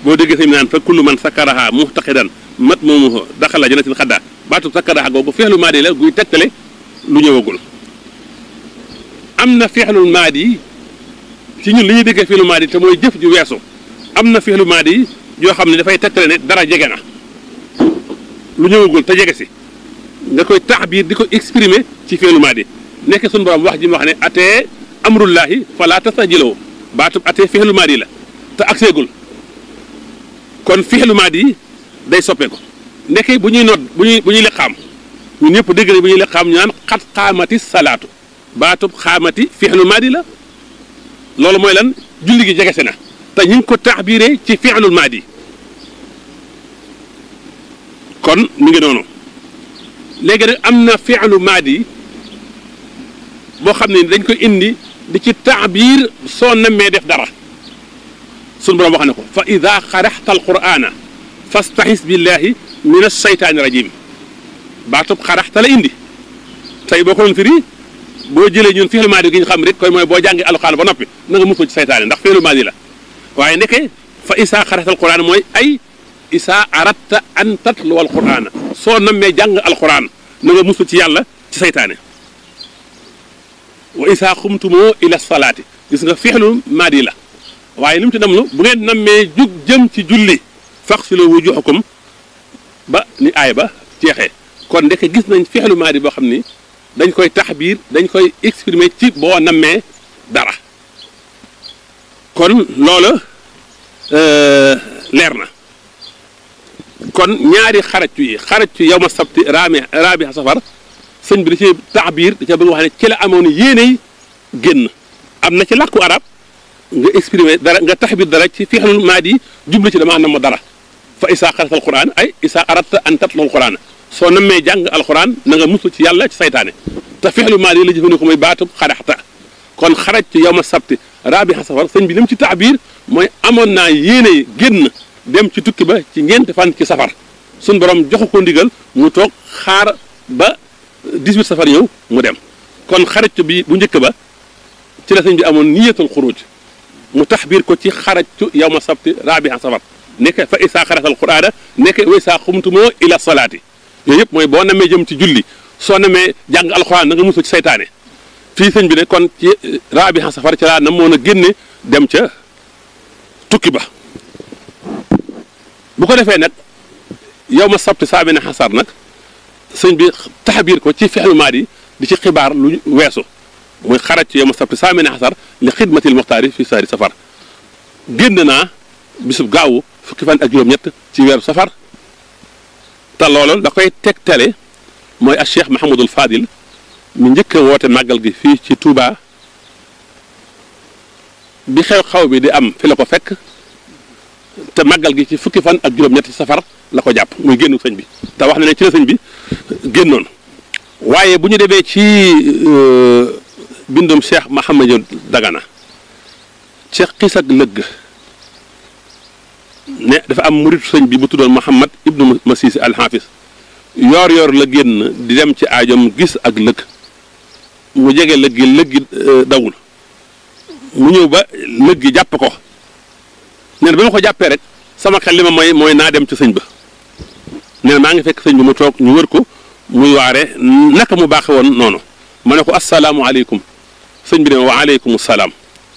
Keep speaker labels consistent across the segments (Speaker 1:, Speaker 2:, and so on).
Speaker 1: boo déggee sëñ bi naan fa kullu man sakkaraha muxtaqidan mat moomu daxala janatin xadda baatu sakkaraha googu feexlu maadi la guy tegtale lu ñëwagul am na feexlul maadi ci ñun li ñuy déggee feexlu maadi te mooy jëf ju weesu am na feexlu maadi yoo xam ne dafay tegtale ne dara jege na lu ñëwagul te jege si nga koy taxbiir di ko exprimer ci feexlu maadi nekk suñu borom wax ji mu wax ne atee amrullahi fala tastajiloo baatub atee feexlu maadi la te agseegul kon feexlu maadi day soppeeku ndeke bu ñuy nodd bu ñuy bu ñuy leqaam ñun ñëpp dégg nañ bu ñuy leqaam ñu naan xat xaamati salaatu baatub xaamati fi'lu maadi la loolu mooy lan julli gi jegese na te ñu ngi ko taxbiiree ci fi'lul maadi kon mi ngi noonu léegi nag am na fi'lu maadi boo xam ne dañ ko indi di ci taxbiir soo nammee def dara sunu borom wax na ko fa ida xaraxta alqur'ana fastaxis billahi min alsheytaani rajim baatub xaraxta la indi tey boo ko doon firi boo jëlee ñun fi'lu maadi gi ñu xam rek koy mooy boo jàngi alxuraan ba noppi na nga musul ci seytaane ndax fi'lu maadi la waaye ndeke fa isaa xaraxta alqur'ana mooy ay isaa aratta an tatluwa alqur'ana soo nammee jàng alxuraan na nga musul ci yàlla ci seytaane wa isaa xumtumoo ila salaati gis nga fi'lu maadi la waaye li mu ci dem lu bu ngeen nammee jug jëm ci julli faxsilu wujuhakum ba ni aay ba jeexee kon ndeke gis nañ fi'lu maadi boo xam ni dañ koy taxbiir dañ koy exprimer ci boo nammee dara kon loola leer na kon ñaari xaraju yi xaraju yow ma sabti raami raabi safar sëñ bi da ci taxbiir da ca bëgg wax ne ci la amoon yéeney génn am na ci làkku arab nga exprimer dara nga taxbiir dara ci fi'lul maadi jublu ci damaa nam dara fa isaa xaratal quran ay isaa aratta an tatlu alquran soo nammee jàng alquran na nga musu ci yàlla ci saytaane te fi'lu maadi la jëfandikoo mooy baatub xaraxta kon xaraj ci yow ma sabti raabi safar sëñ bi li mu ci taxbiir mooy amoon naa yéene génn dem ci tukki ba ci ñeenti fan ci safar suñ borom joxu ko ndigal mu toog xaar ba 18 safar ñëw mu dem kon xaraj bi bu njëkk ba ci la sëñ bi amoon niyatul xuruj mu taxbiir ko ci xarajtu yow ma sabti raabi safar nekk fa isaa xaratal quraana nekk wa isaa xumtumoo ila salaati yooyu yëpp mooy boo namee jëm ci julli soo namee jàng alxuraan na nga musu ci saytaane fii sëñ bi ne kon ci raabi safar ci laa namoon a génne dem ca tukki ba bu ko defee nag yow ma sabti saa bi ne xasar nag sëñ bi taxbiir ko ci fi'lu maadi di ci xibaar lu weesu muy xaraj ci yow ma sabti saa bi ne xasar li xidmatil muxtaari fi saari safar génn naa bisub gaawu fukki fan ak juróom-ñett ci weeru safar te loolu da koy tegtale mooy ak cheikh Mahamadul Fadil mi njëkk a woote màggal gi fii ci Touba bi xew-xew bi di am fi la ko fekk te màggal gi ci fukki fan ak juróom-ñett safar la ko jàpp muy génnu sëñ bi te wax na ne ci la sëñ bi génnoon waaye bu ñu demee ci bindum cheikh Mahamadou Dagana ci xis ak lëgg ne dafa am muritu sëñ bi bu tuddoon Muhammad ibnu Masisi alxaafis yoor yoor la génn di dem ci aajom gis ak lëgg mu jege lëg gi lëg gi dawul mu ñëw ba lëg gi jàpp ko nee na ba ma ko jàppee rek sama xel li ma mooy mooy naa dem ci sëñ ba nee na maa ngi fekk sëñ bi mu toog ñu wër ko muy waare naka mu baaxe woon noonu ma ne ko asalaamualeykum sëñ bi ne wa aleykum salaam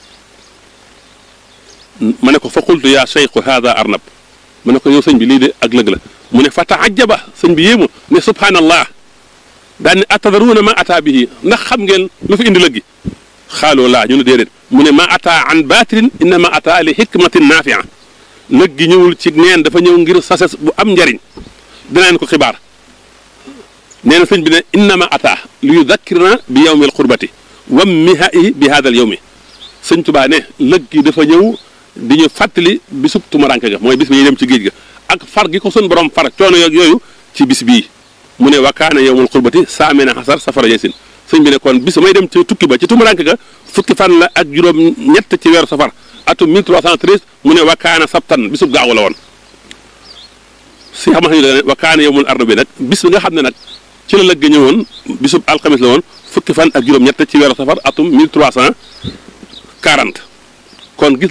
Speaker 1: ma ne ko fa qultu yaa cheikhu hada arnab ma ne ko yow sëñ bi lii de ak lëg la mu ne fa taajaba sëñ bi yéemu ne subhanallah daan ne atadaruuna ma ataa bihi ndax xam ngeen lu fi indi lëg gi xaaloo laa ñu ne déedéet mu ne ma ataa an baatirin innama ataa li hikmatin naafia lëg gi ñëwul ci neen dafa ñëw ngir sases bu am njariñ dinaan ko xibaar nee na sëñ bi ne innama ataa li yudakkirna bi yawmi alqurbati wam mihai bi hada al yawmi sëñ Tubaa ne lëg gi dafa ñëw di ñu fàttali bisub tumaranke ga mooy bis bi ñuy dem ci géej ga ak far gi ko sun borom far coono yoog yooyu ci bis bii mu ne wakaana yowmul xurbati saamina xasar safara yesin sëñ bi ne kon bis may dem ci tukki ba ci tumaranke ga fukki fan la ak juróom ñett ci weeru safar atum 1313 mu ne wakaana sabtan bisub gaawu la woon si xam ne wakaana yowmul ardo bi nag bis bi nga xam ne nag ci la lëgg ñëwoon bisub alxamis la woon fukki fan ak juróom ñett ci weeru safar atum 1340 kon gis